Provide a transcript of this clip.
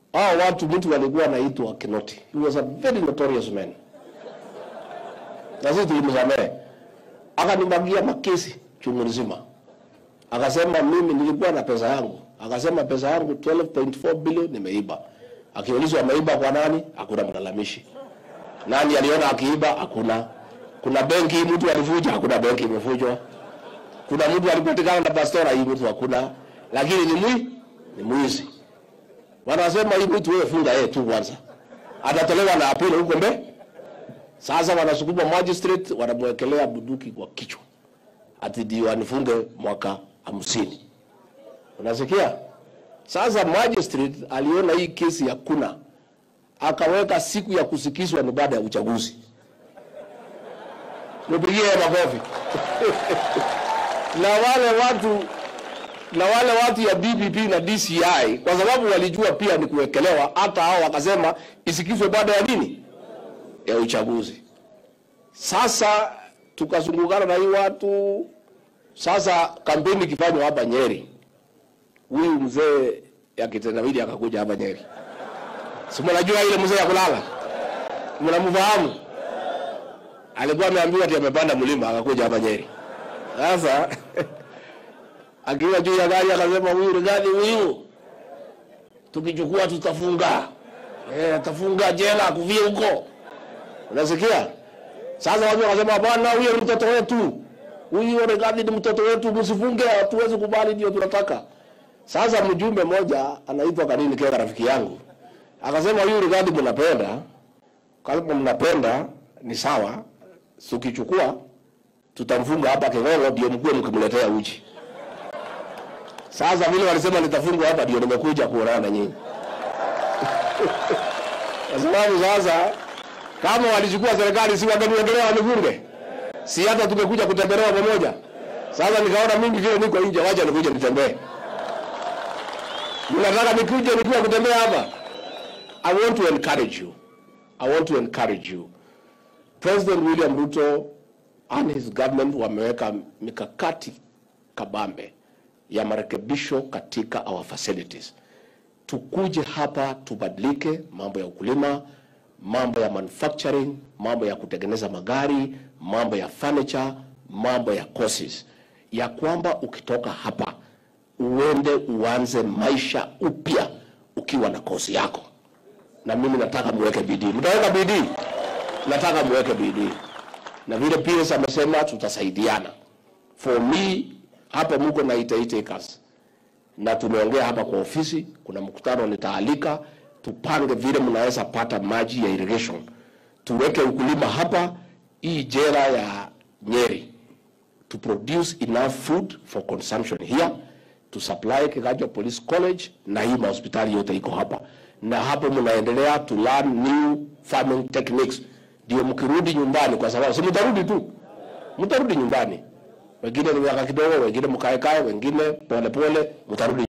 hao watu, mtu walikuwa anaitwa Kinoti. He was a very notorious man, na sisi tulimsamehe. Akanimagia makesi chungu nzima, akasema mimi nilikuwa na pesa yangu, akasema pesa yangu 12.4 bilioni nimeiba. Akiulizwa ameiba kwa nani, hakuna mlalamishi. Nani aliona akiiba? Hakuna. Kuna benki mtu alivuja? Hakuna benki imevujwa. Kuna mtu alipatikana na pastora? Hii mtu hakuna, lakini ni mwi ni mwizi. Wanasema hii mtu wewe funga yeye tu kwanza, atatolewa na apilo huko mbele. Sasa wanasukuma magistrate, wanamwekelea bunduki kwa kichwa, ati ndio anifunge mwaka hamsini. Unasikia? Sasa magistrate aliona hii kesi hakuna, akaweka siku ya kusikizwa ni baada ya uchaguzi. Nipigie makofi. na wale watu na wale watu ya DPP na DCI kwa sababu walijua pia ni kuwekelewa, hata hao wakasema isikizwe baada ya nini, ya uchaguzi. Sasa tukazungukana na hii watu. Sasa kampeni ikifanywa hapa Nyeri, huyu mzee ya kitendawili akakuja hapa Nyeri, si mnajua ile mzee ya kulala, mnamfahamu? Alikuwa ameambiwa ati amepanda mlima, akakuja hapa Nyeri. Sasa akiwa juu ya gari akasema, huyu Rigathi huyu tukichukua tutafunga, eh, atafunga jela kuvie huko. Unasikia? Sasa watu wakasema, bwana, huyo ni mtoto wetu, huyu Rigathi ni mtoto wetu, msifunge, hatuwezi kubali, ndio tunataka. Sasa mjumbe mmoja anaitwa Kanini Kega, rafiki yangu, akasema, huyu Rigathi mnapenda, kama mnapenda ni sawa, tukichukua tutamfunga hapa King'ong'o, ndio mkuwe mkimletea uji. Sasa vile walisema nitafungwa hapa, ndio nimekuja kuonana na nyinyi kwa sababu sasa kama walichukua serikali, si wangeniongelea wanifunge? Si hata tumekuja kutembelewa pamoja. Sasa nikaona mimi vile niko nje, wacha nikuje nitembee. Mnataka nikuje nikiwa kutembea hapa? I want to encourage you. I want to encourage you. President William Ruto and his government wameweka mikakati kabambe ya marekebisho katika our facilities. Tukuje hapa tubadilike mambo ya ukulima, mambo ya manufacturing, mambo ya kutengeneza magari, mambo ya furniture, mambo ya courses, ya kwamba ukitoka hapa uende uanze maisha upya ukiwa na kosi yako. Na mimi nataka muweke bidii. Mtaweka bidii? Nataka muweke bidii, na vile PS amesema tutasaidiana. For me hapa mko na 88 acres na tumeongea hapa kwa ofisi, kuna mkutano nitaalika, tupange vile mnaweza pata maji ya irrigation, tuweke ukulima hapa, hii jera ya Nyeri to produce enough food for consumption here to supply Kiganjo Police College na hii mahospitali yote iko hapa, na hapo mnaendelea to learn new farming techniques, ndio mkirudi nyumbani, kwa sababu si mtarudi tu, mtarudi nyumbani, wengine ni miaka kidogo, wengine mkaekae, wengine polepole, mtarudi